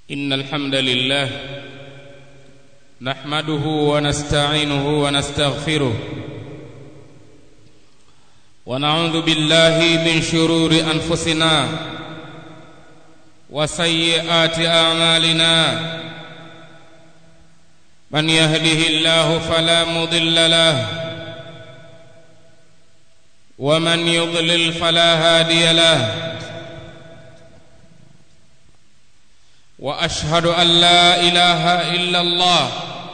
إن الحمد لله نحمده ونستعينه ونستغفره ونعوذ بالله من شرور أنفسنا وسيئات أعمالنا من يهده الله فلا مضل له ومن يضلل فلا هادي له واشهد ان لا اله الا الله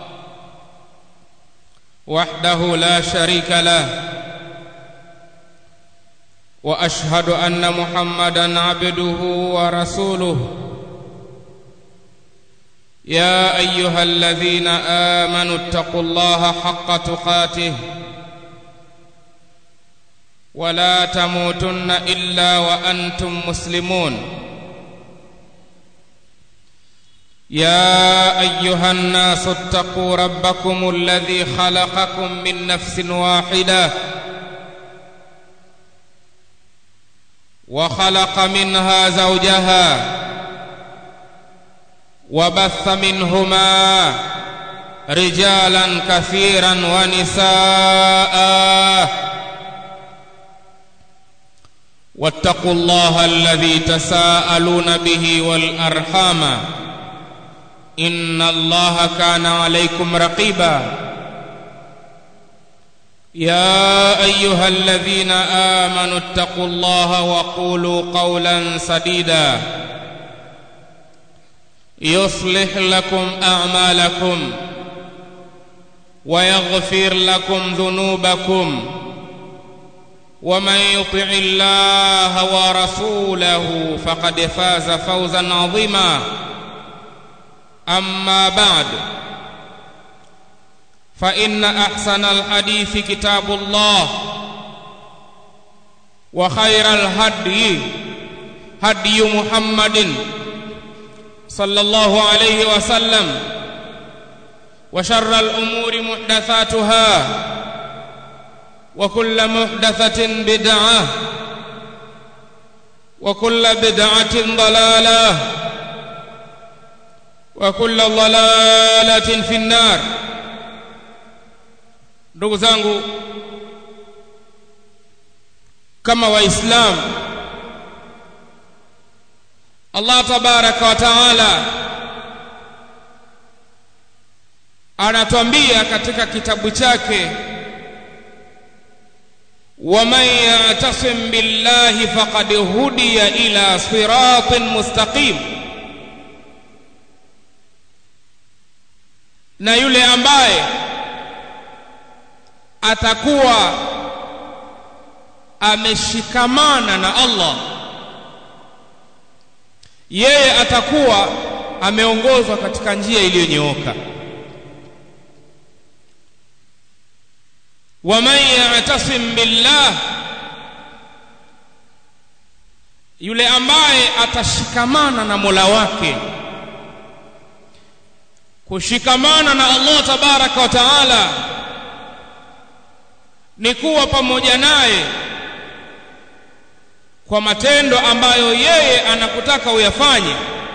وحده لا شريك له واشهد ان محمدا عبده ورسوله يا ايها الذين امنوا اتقوا الله حق تقاته ولا تموتن الا وانتم مسلمون يا ايها الناس اتقوا ربكم الذي خلقكم من نفس واحده وخلق منها زوجها وبث منهما رجالا كثيرا ونساء واتقوا الله الذي تساءلون به والارحام ان الله كان عليكم رقيبا يا ايها الذين امنوا اتقوا الله وقولوا قولا سديدا يصلح لكم اعمالكم ويغفر لكم ذنوبكم ومن يطع الله ورسوله فقد فاز فوزا عظيما اما بعد فان احسن الحديث كتاب الله وخير الهدي هدي محمد صلى الله عليه وسلم وشر الامور محدثاتها وكل محدثه بدعه وكل بدعه ضلاله وكل ضلالة في النار ndugu zangu kama waislamu Allah tabaraka wa taala anatuambia katika kitabu chake waman ya'tasim billahi faqad hudiya ila siratin mustaqim na yule ambaye atakuwa ameshikamana na Allah yeye atakuwa ameongozwa katika njia iliyonyooka waman ya'tasim billah yule ambaye atashikamana na Mola wake kushikamana na Allah tabaraka wa taala ni kuwa pamoja naye kwa matendo ambayo yeye anakutaka uyafanye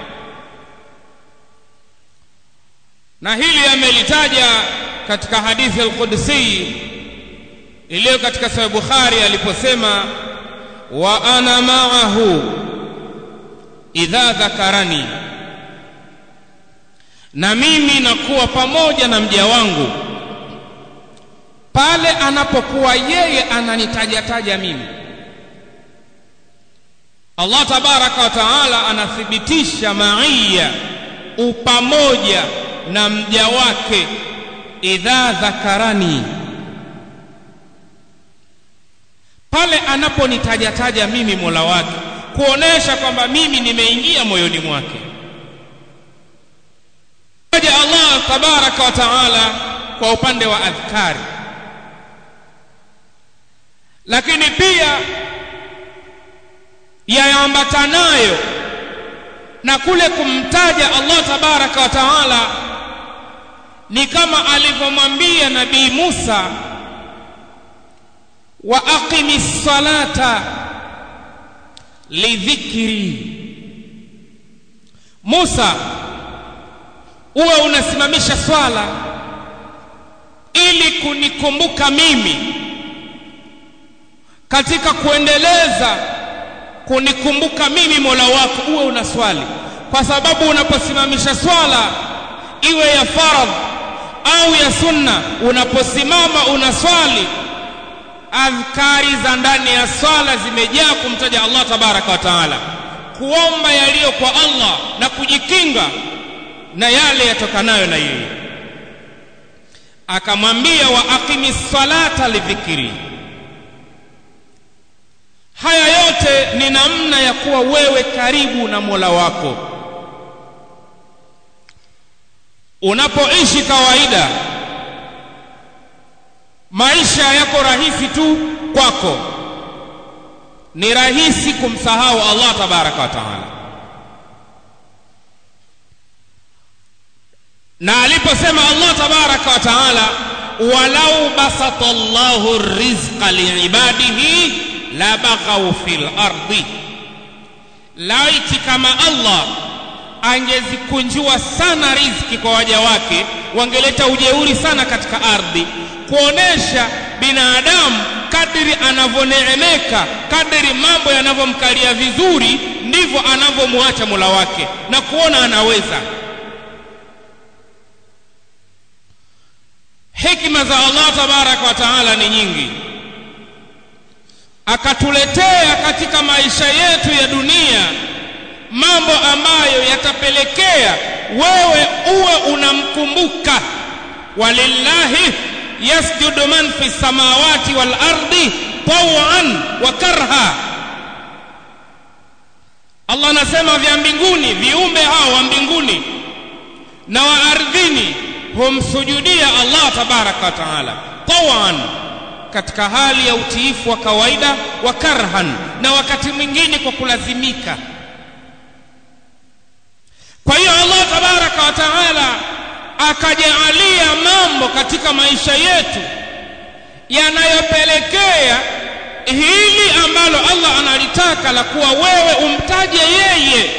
na hili amelitaja katika hadithi al-Qudsi iliyo katika Sahih Bukhari aliposema wa ana ma'ahu idha dhakarani na mimi nakuwa pamoja na mja wangu pale anapokuwa yeye ananitajataja mimi Allah tabaraka wa taala anathibitisha maiya upamoja na mja wake idha dhakarani pale anaponitajataja mimi Mola wake kuonesha kwamba mimi nimeingia moyoni mwake ja Allah tabaraka wa taala kwa upande wa adhkari lakini pia yaambatanayo na kule kumtaja Allah tabaraka wa taala ni kama alivyomwambia nabii Musa wa aqimis salata lidhikri Musa uwe unasimamisha swala ili kunikumbuka mimi katika kuendeleza kunikumbuka mimi Mola wako uwe unaswali kwa sababu unaposimamisha swala iwe ya faradh au ya sunna unaposimama unaswali adhkari za ndani ya swala zimejaa kumtaja Allah tabaraka wa taala kuomba yaliyo kwa Allah na kujikinga na yale yatokanayo na yeye akamwambia wa aqimi salata lidhikri haya yote ni namna ya kuwa wewe karibu na Mola wako unapoishi kawaida maisha yako rahisi tu kwako ni rahisi kumsahau Allah tabaraka wa taala na aliposema Allah tabaraka wa taala walau basata Allahu rizqa liibadihi la baghaw fil ardi laiti kama Allah angezikunjua sana riziki kwa waja wake wangeleta ujeuri sana katika ardhi kuonesha binadamu kadiri anavyoneemeka kadiri mambo yanavyomkalia vizuri ndivyo anavyomwacha Mola wake na kuona anaweza hikma za Allah tabaraka wa taala ni nyingi akatuletea katika maisha yetu ya dunia mambo ambayo yatapelekea wewe uwe unamkumbuka walillahi yasjudu man fi samawati wal ardi tawan wa karha Allah anasema vya mbinguni viumbe hao wa mbinguni na wa ardhini humsujudia Allah tabaraka wa taala tawan katika hali ya utiifu wa kawaida wa karhan na wakati mwingine kwa kulazimika kwa hiyo Allah tabaraka wa taala akajaalia mambo katika maisha yetu yanayopelekea hili ambalo Allah analitaka la kuwa wewe umtaje yeye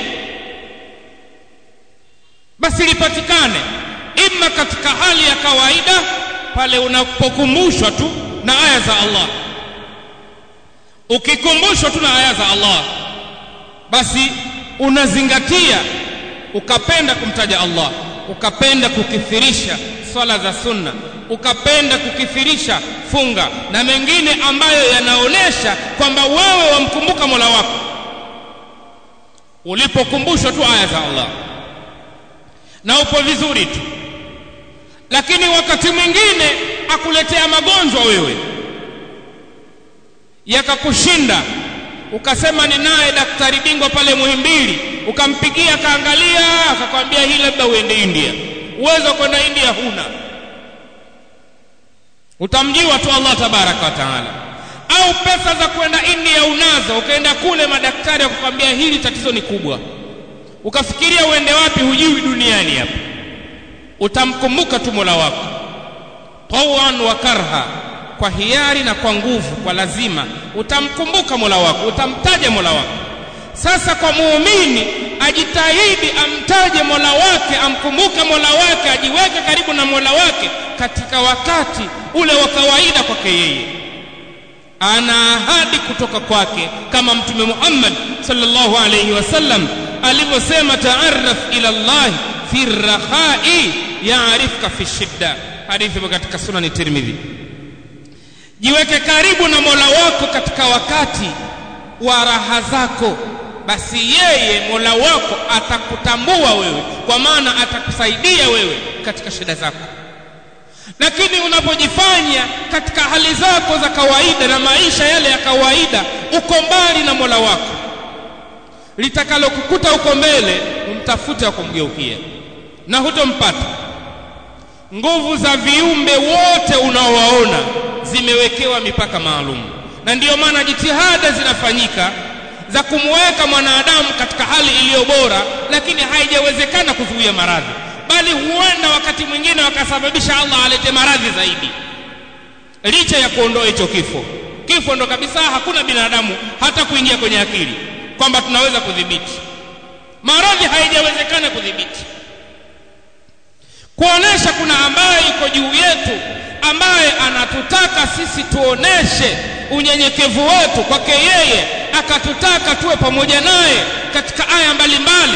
basi lipatikane imma katika hali ya kawaida pale unapokumbushwa tu na aya za Allah ukikumbushwa tu na aya za Allah basi unazingatia ukapenda kumtaja Allah ukapenda kukithirisha swala za sunna ukapenda kukithirisha funga na mengine ambayo yanaonesha kwamba wewe wamkumbuka Mola wako ulipokumbushwa tu aya za Allah na upo vizuri tu lakini wakati mwingine akuletea magonjwa wewe yakakushinda ukasema ni naye daktari bingwa pale Muhimbili ukampigia akaangalia akakwambia hii labda uende India uwezo wa kwenda India huna utamjiwa tu Allah tabaraka wa taala au pesa za kwenda India unazo ukaenda kule madaktari wakakwambia hili tatizo ni kubwa ukafikiria uende wapi hujui duniani hapa utamkumbuka tu Mola wako tawan wa karha kwa hiari na kwa nguvu kwa lazima utamkumbuka Mola wako utamtaja Mola wako sasa kwa muumini ajitahidi amtaje Mola wake amkumbuke Mola wake ajiweke karibu na Mola wake katika wakati ule wa kawaida kwake yeye ana ahadi kutoka kwake kama mtume Muhammad sallallahu alayhi wasallam alivyosema taarraf ila Allah fi rakhai ya'rifka fi shidda hadithi katika sunani Tirmidhi jiweke karibu na Mola wako katika wakati wa raha zako basi yeye Mola wako atakutambua wewe kwa maana atakusaidia wewe katika shida zako lakini unapojifanya katika hali zako za kawaida na maisha yale ya kawaida uko mbali na Mola wako litakalokukuta uko mbele umtafute wa kumgeukia na hutompata nguvu za viumbe wote unaowaona zimewekewa mipaka maalum na ndiyo maana jitihada zinafanyika za kumweka mwanadamu katika hali iliyo bora lakini haijawezekana kuzuia maradhi bali huenda wakati mwingine wakasababisha Allah alete maradhi zaidi licha ya kuondoa hicho kifo kifo ndo kabisa hakuna binadamu hata kuingia kwenye akili kwamba tunaweza kudhibiti maradhi haijawezekana kudhibiti kisha kuna ambaye iko juu yetu ambaye anatutaka sisi tuoneshe unyenyekevu wetu kwake yeye akatutaka tuwe pamoja naye katika aya mbalimbali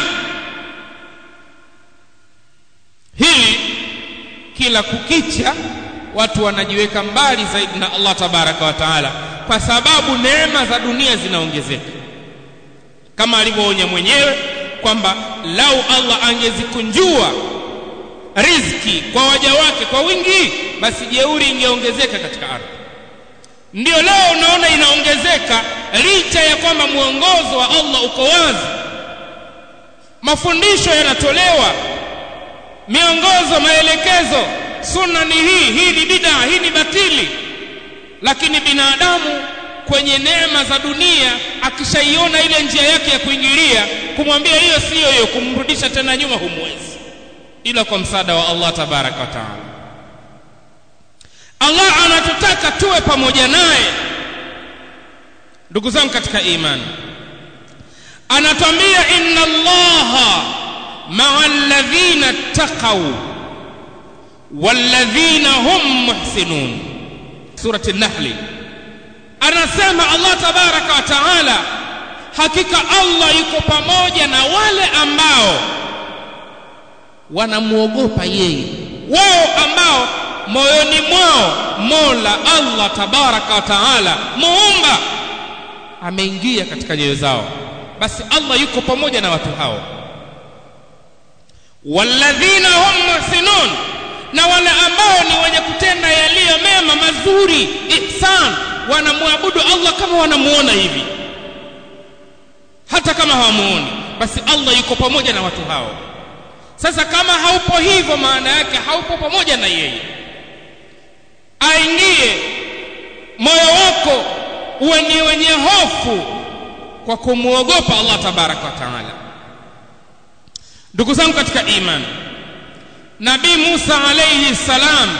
hili kila kukicha watu wanajiweka mbali zaidi na Allah tabaraka wa taala kwa sababu neema za dunia zinaongezeka kama alivyoonya mwenyewe kwamba lau Allah angezikunjua riziki kwa waja wake kwa wingi basi jeuri ingeongezeka katika ardhi ndio leo unaona inaongezeka licha ya kwamba mwongozo wa Allah uko wazi mafundisho yanatolewa miongozo maelekezo sunna ni hii hii ni bid'a hii ni batili lakini binadamu kwenye neema za dunia akishaiona ile njia yake ya kuingilia kumwambia hiyo siyo hiyo kumrudisha tena nyuma humwezi ila kwa msaada wa Allah tabaraka wa taala Allah anatutaka tuwe pamoja naye ndugu zangu katika imani anatwambia inna allaha maa alladhina ttaqaw walladhina hum muhsinun surati nahli anasema Allah tabaraka wa taala hakika Allah yuko pamoja na wale ambao wanamwogopa yeye wao ambao moyoni mwao Mola Allah tabaraka wa taala muumba ameingia katika nyoyo zao basi Allah yuko pamoja na watu hao walladhina hum muhsinun na wale ambao ni wenye kutenda yaliyo mema mazuri ihsan wanamwabudu Allah kama wanamuona hivi hata kama hawamuoni basi Allah yuko pamoja na watu hao sasa kama haupo hivyo maana yake haupo pamoja na yeye aingie moyo wako uwe ni wenye hofu kwa kumwogopa Allah tabaraka wa taala ndugu zangu katika imani nabii Musa alayhi salam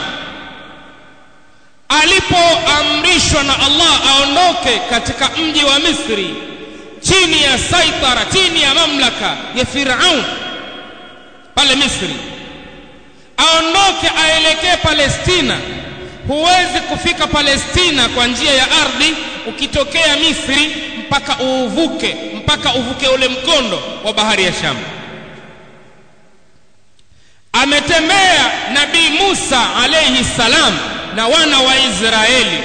alipoamrishwa na Allah aondoke katika mji wa Misri chini ya saitara chini ya mamlaka ya Firaun pale Misri aondoke aelekee Palestina huwezi kufika Palestina kwa njia ya ardhi ukitokea Misri mpaka uuvuke mpaka uvuke ule mkondo wa bahari ya Shamu ametembea nabii Musa alayhi salam na wana wa Israeli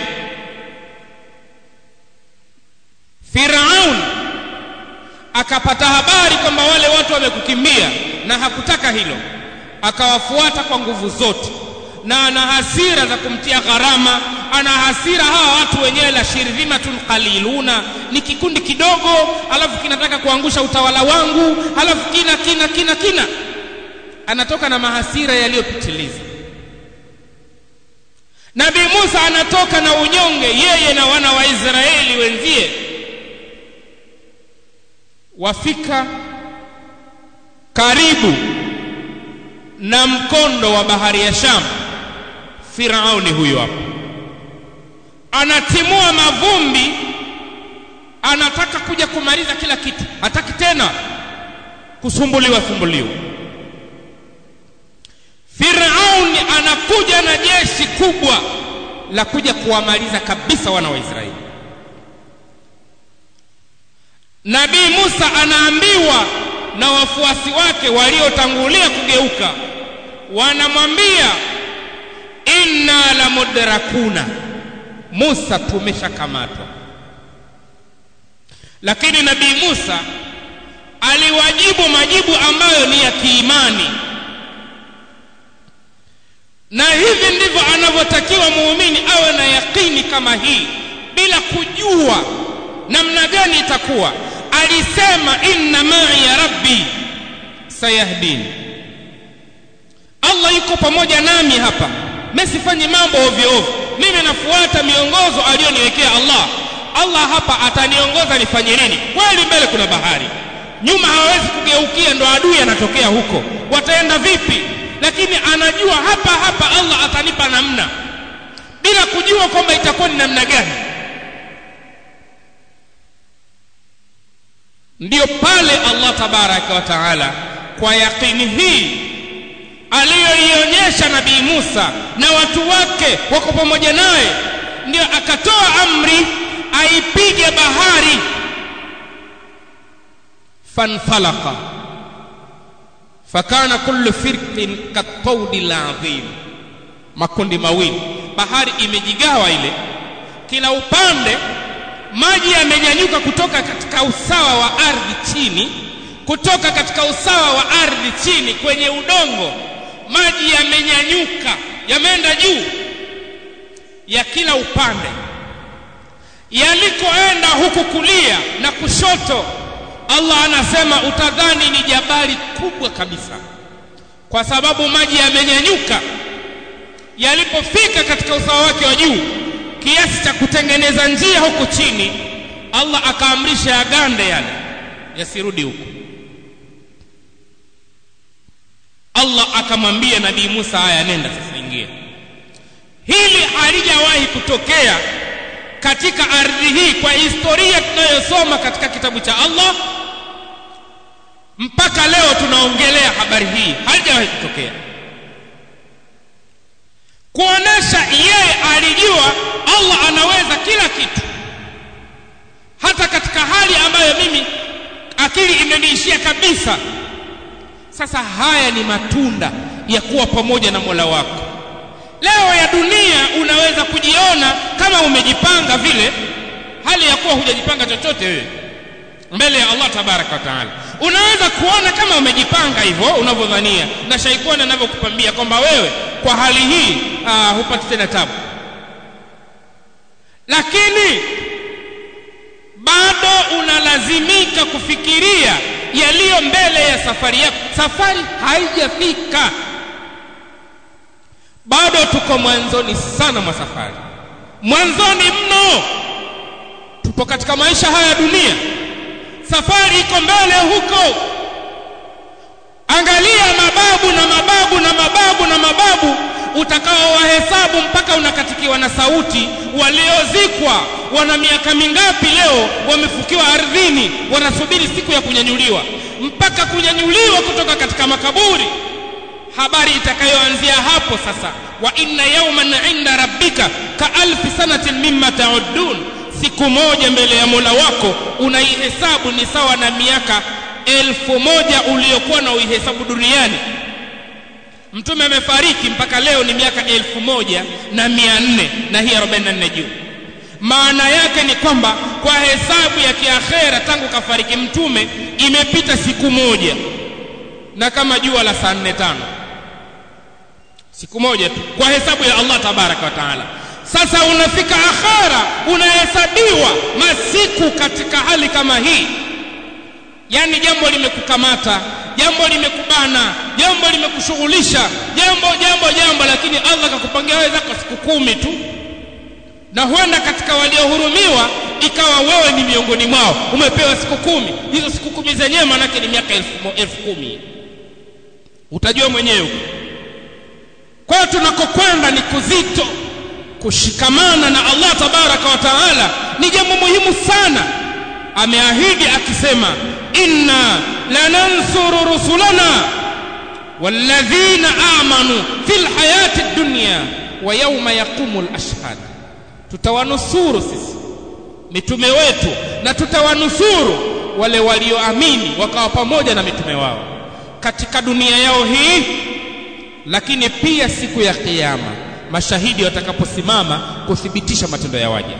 Firaun akapata habari kwamba wale watu wamekukimbia na hakutaka hilo akawafuata kwa nguvu zote na ana hasira za kumtia gharama ana hasira hawa watu wenyewe la shirdhimatun qaliluna ni kikundi kidogo alafu kinataka kuangusha utawala wangu alafu kina kina kina kina anatoka na mahasira yaliyopitiliza Nabii Musa anatoka na unyonge yeye na wana wa Israeli wenzie wafika karibu na mkondo wa bahari ya Sham Firauni huyo hapo anatimua mavumbi anataka kuja kumaliza kila kitu hataki tena kusumbuliwa sumbuliwa Firauni anakuja na jeshi kubwa la kuja kuwamaliza kabisa wana wa Israeli. Nabii Musa anaambiwa na wafuasi wake waliotangulia kugeuka, wanamwambia inna la mudrakuna, Musa tumeshakamatwa. Lakini Nabii Musa aliwajibu majibu ambayo ni ya kiimani na hivi ndivyo anavyotakiwa muumini awe na yakini kama hii bila kujua namna gani itakuwa alisema inna ma'i ya rabbi sayahdini Allah yuko pamoja nami hapa mimi sifanyi mambo ovyo ovyo mimi nafuata miongozo aliyoniwekea Allah Allah hapa ataniongoza nifanye nini kweli mbele kuna bahari nyuma hawezi kugeukia ndo adui anatokea huko wataenda vipi lakini anajua hapa hapa Allah atanipa namna bila kujua kwamba itakuwa ni namna gani ndiyo pale Allah tabaraka wa taala kwa yakini hii aliyoionyesha nabii Musa na watu wake wako pamoja naye ndio akatoa amri aipige bahari fanfalaqa fakana kullu firqin katawdi ladhim makundi mawili bahari imejigawa ile kila upande maji yamenyanyuka kutoka katika usawa wa ardhi chini kutoka katika usawa wa ardhi chini kwenye udongo maji yamenyanyuka yameenda juu ya kila upande yalikoenda huku kulia na kushoto Allah anasema utadhani ni jabali kubwa kabisa kwa sababu maji yamenyanyuka yalipofika katika usawa wake wa juu kiasi cha kutengeneza njia huku chini Allah akaamrisha yagande yale yasirudi huku Allah akamwambia nabii Musa haya nenda sasa ingia hili halijawahi kutokea katika ardhi hii kwa historia tunayosoma katika kitabu cha Allah mpaka leo tunaongelea habari hii halijawahi kutokea kuonesha yeye alijua Allah anaweza kila kitu hata katika hali ambayo mimi akili imeniishia kabisa sasa haya ni matunda ya kuwa pamoja na Mola wako leo ya dunia unaweza kujiona kama umejipanga vile hali ya kuwa hujajipanga chochote wewe mbele ya Allah tabaraka wa taala unaweza kuona kama umejipanga hivyo unavyodhania na shaitani anavyokupambia kwamba wewe kwa hali hii uh, hupati tena tabu lakini bado unalazimika kufikiria yaliyo mbele ya safari yako safari haijafika bado tuko mwanzoni sana mwa safari mwanzoni mno tupo katika maisha haya ya dunia safari iko mbele huko angalia mababu na mababu na mababu na mababu utakaowahesabu mpaka unakatikiwa na sauti waliozikwa wana miaka mingapi leo wamefukiwa ardhini wanasubiri siku ya kunyanyuliwa mpaka kunyanyuliwa kutoka katika makaburi habari itakayoanzia hapo sasa wa inna yawman inda rabbika ka alfi sanatin mimma ta'uddun siku moja mbele ya Mola wako unaihesabu ni sawa na miaka elfu moja uliyokuwa na uihesabu duniani mtume amefariki mpaka leo ni miaka elfu moja na mia nne na hii 44 juu maana yake ni kwamba kwa hesabu ya kiakhera tangu kafariki mtume imepita siku moja na kama jua la saa nne tano siku moja tu kwa hesabu ya Allah tabaraka wa taala sasa unafika akhera unahesabiwa masiku katika hali kama hii yani jambo limekukamata jambo limekubana jambo limekushughulisha jambo jambo jambo lakini Allah akakupangia wewe zako siku kumi tu na huenda katika waliohurumiwa ikawa wewe ni miongoni mwao umepewa siku kumi hizo siku kumi zenyewe maanake ni miaka elfu, elfu kumi utajua mwenyewe kwa hiyo tunakokwenda ni kuzito kushikamana na Allah tabaraka wa taala ni jambo muhimu sana ameahidi akisema inna lanansuru rusulana walladhina amanu fil hayati dunya wa yawma yaqumul ashhad tutawanusuru sisi mitume wetu na tutawanusuru wale walioamini wakawa pamoja na mitume wao katika dunia yao hii lakini pia siku ya kiyama mashahidi watakaposimama kuthibitisha matendo ya waja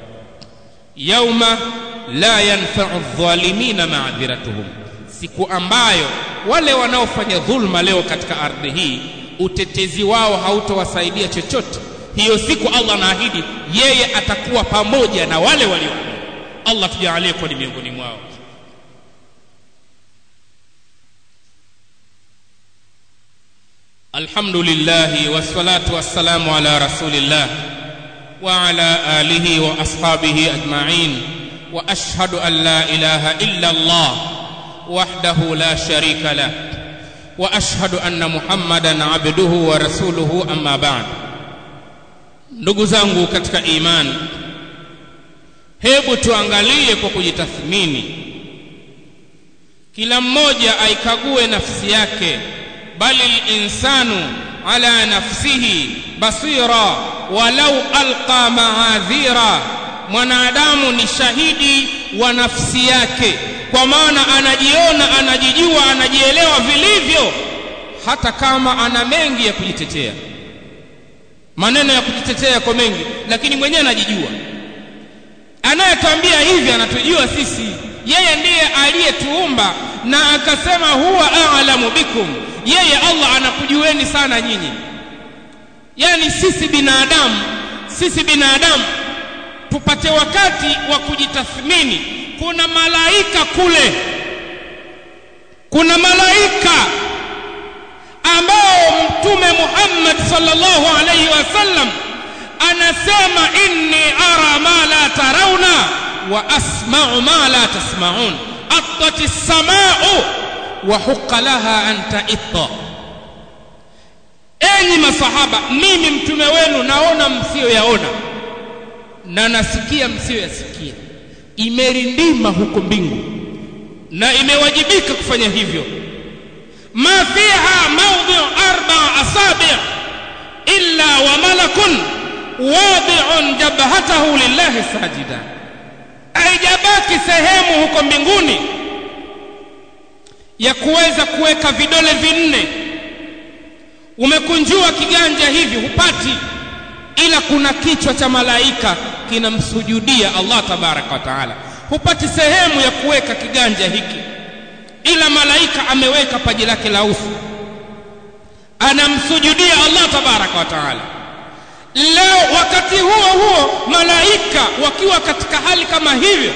yauma la yanfa'u adh-dhalimina ma'dhiratuhum siku ambayo wale wanaofanya dhulma leo katika ardhi hii utetezi wao hautowasaidia chochote hiyo siku Allah anaahidi yeye atakuwa pamoja na wale walioamini Allah tujalie kuwa ni miongoni mwao الحمد لله والصلاة والسلام على رسول الله وعلى آله وأصحابه أجمعين وأشهد أن لا إله إلا الله وحده لا شريك له وأشهد أن محمدا عبده ورسوله أما بعد ndugu zangu katika imani hebu tuangalie kwa kujitathmini kila mmoja aikague nafsi yake bali linsanu ala nafsihi basira walau alqa maadhira mwanadamu ni shahidi wa nafsi yake kwa maana anajiona anajijua anajielewa vilivyo hata kama ana mengi ya kujitetea maneno ya kujitetea yako mengi lakini mwenyewe anajijua anayetwambia hivi anatujua sisi yeye ndiye aliyetuumba na akasema huwa a'lamu bikum yeye Allah anakujueni sana nyinyi yani sisi binadamu sisi binadamu tupate wakati wa kujitathmini kuna malaika kule kuna malaika ambao mtume Muhammad sallallahu alaihi wasallam anasema inni ara ma la tarawna wa asma'u ma la tasma'un attati as-sama'u wa huqqa laha an ta'itta enyi masahaba mimi mtume wenu naona msiyoyaona na nasikia msiyoyasikia imerindima huko mbingu na imewajibika kufanya hivyo ma fiha mawdhi'u arba'a asabi' illa wa malakun wadi'un jabhatahu lillahi sajida haijabaki sehemu huko mbinguni ya kuweza kuweka vidole vinne umekunjua kiganja hivi hupati ila kuna kichwa cha malaika kinamsujudia Allah tabaraka wa taala hupati sehemu ya kuweka kiganja hiki ila malaika ameweka paji lake la uso anamsujudia Allah tabaraka wa taala leo wakati huo huo malaika wakiwa katika hali kama hivyo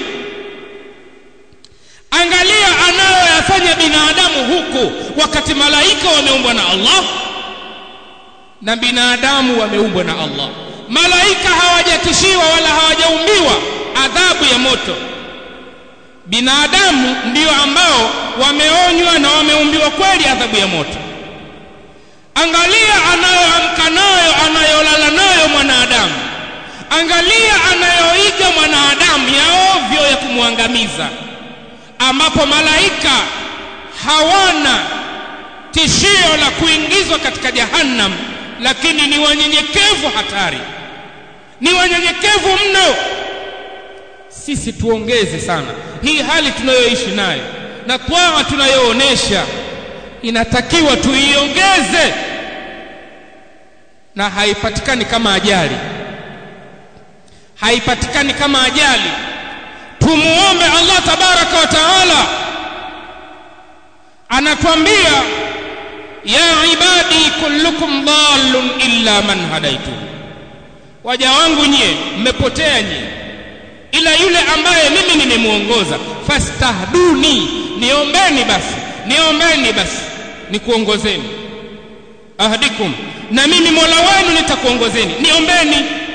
angalia anayoyafanya binadamu huku wakati malaika wameumbwa na Allah na binadamu wameumbwa na Allah malaika hawajatishiwa wala hawajaumbiwa adhabu ya moto binadamu ndio ambao wameonywa na wameumbiwa kweli adhabu ya moto angalia anayoamka nayo anayolala nayo mwanadamu angalia anayoiga mwanadamu ya ovyo ya kumwangamiza ambapo malaika hawana tishio la kuingizwa katika jahannam lakini ni wanyenyekevu hatari ni wanyenyekevu mno sisi tuongeze sana hii hali tunayoishi nayo na twaa tunayoonesha inatakiwa tuiongeze na haipatikani kama ajali haipatikani kama ajali tumuombe Allah tabaraka wa taala anatuambia ya ibadi kullukum dallun illa man hadaitu waja wangu nyie mmepotea nyie ila yule ambaye mimi nimemuongoza fastahduni niombeni basi niombeni basi nikuongozeni ahdikum na mimi Mola wenu nitakuongozeni niombeni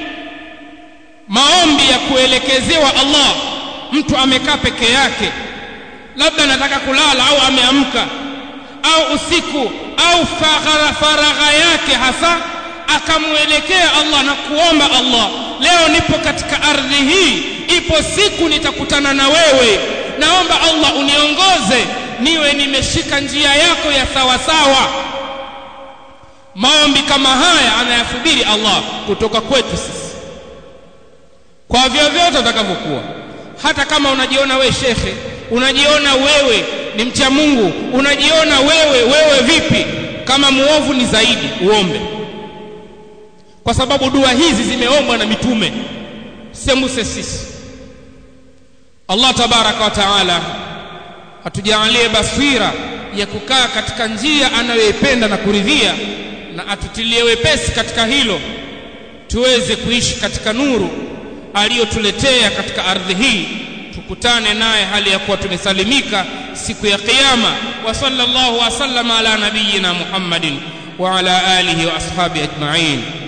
maombi ya kuelekezewa Allah mtu amekaa peke yake labda anataka kulala au ameamka au usiku au faragha, faragha yake hasa akamwelekea Allah na kuomba Allah leo nipo katika ardhi hii ipo siku nitakutana na wewe naomba Allah uniongoze niwe nimeshika njia yako ya sawa sawa maombi kama haya anayasubiri Allah kutoka kwetu sisi kwa vyovyote utakavyokuwa hata kama unajiona we shekhe unajiona wewe ni mcha Mungu unajiona wewe wewe vipi kama muovu ni zaidi uombe kwa sababu dua hizi zimeombwa na mitume sembuse sisi Allah tabaraka wa taala atujalie basira ya kukaa katika njia anayoipenda na kuridhia na atutilie wepesi katika hilo tuweze kuishi katika nuru aliyotuletea katika ardhi hii tukutane naye hali ya kuwa tumesalimika siku ya kiyama wa sallallahu wa sallama ala nabiyyina Muhammadin wa ala alihi wa ashabi ajma'in